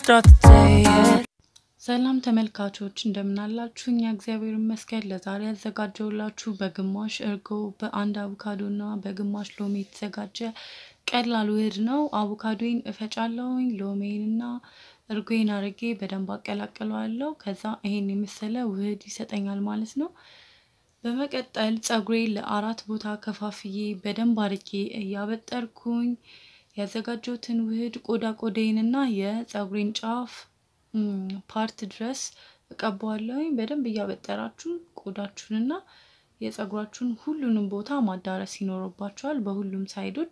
start the day yet. ሰላም ተመልካቾች እንደምናላችሁ፣ እኛ እግዚአብሔር ይመስገን። ለዛሬ ያዘጋጀውላችሁ በግማሽ እርጎ በአንድ አቮካዶ እና በግማሽ ሎሚ የተዘጋጀ ቀላል ውህድ ነው። አቮካዶን እፈጫለሁኝ፣ ሎሜን እና እርጎን አርጌ በደንብ አቀላቅለዋለሁ። ከዛ ይሄን የመሰለ ውህድ ይሰጠኛል ማለት ነው። በመቀጠል ፀጉሬን ለአራት ቦታ ከፋፍዬ በደንብ አርጌ እያበጠርኩኝ ያዘጋጀሁትን ውህድ ቆዳ ቆዳዬን እና የፀጉሬን ጫፍ ፓርት ድረስ እቀባዋለሁኝ። በደንብ እያበጠራችሁ ቆዳችሁንና የፀጉራችሁን ሁሉንም ቦታ ማዳረስ ይኖርባችኋል፣ በሁሉም ሳይዶች።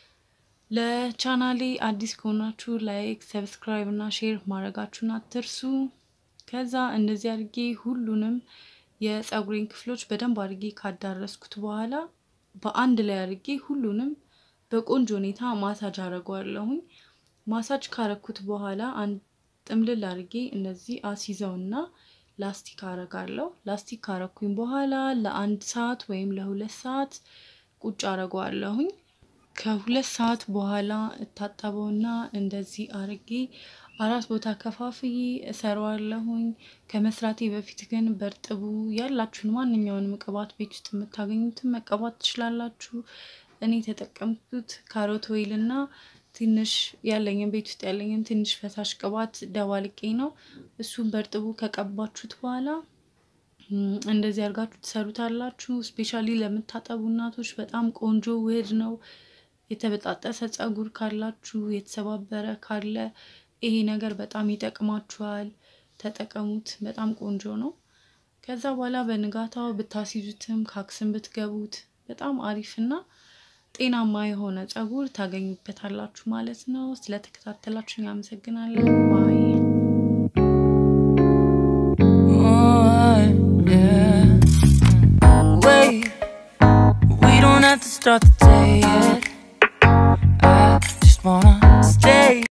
ለቻናሌ አዲስ ከሆናችሁ ላይክ፣ ሰብስክራይብ እና ሼር ማድረጋችሁን አትርሱ። ከዛ እንደዚህ አድርጌ ሁሉንም የፀጉሬን ክፍሎች በደንብ አድርጌ ካዳረስኩት በኋላ በአንድ ላይ አድርጌ ሁሉንም በቆንጆ ሁኔታ ማሳጅ አደርገዋለሁኝ። ማሳጅ ካረኩት በኋላ አንድ ጥምልል አድርጌ እነዚህ አሲዘውና ላስቲክ አረጋለሁ። ላስቲክ ካረኩኝ በኋላ ለአንድ ሰዓት ወይም ለሁለት ሰዓት ቁጭ አረገዋለሁኝ። ከሁለት ሰዓት በኋላ እታጠበውና እንደዚህ አርጌ አራት ቦታ ከፋፍዬ እሰራዋለሁኝ። ከመስራቴ በፊት ግን በእርጥቡ ያላችሁን ማንኛውንም ቅባት ቤት ውስጥ የምታገኙትን መቀባት ትችላላችሁ። እኔ የተጠቀምኩት ካሮት ኦይል እና ትንሽ ያለኝን ቤት ውስጥ ያለኝን ትንሽ ፈሳሽ ቅባት ደባልቄ ነው። እሱን በእርጥቡ ከቀባችሁት በኋላ እንደዚህ አድርጋችሁ ትሰሩታላችሁ። ስፔሻሊ ለምታጠቡ እናቶች በጣም ቆንጆ ውህድ ነው። የተበጣጠሰ ፀጉር ካላችሁ፣ የተሰባበረ ካለ ይሄ ነገር በጣም ይጠቅማችኋል። ተጠቀሙት። በጣም ቆንጆ ነው። ከዛ በኋላ በንጋታው ብታስይዙትም ካክስን ብትገቡት በጣም አሪፍና ጤናማ የሆነ ፀጉር ታገኙበታላችሁ ማለት ነው። ስለተከታተላችሁ ያመሰግናለሁ። ባይ Oh, yeah. Wait, we don't have to start the day yet.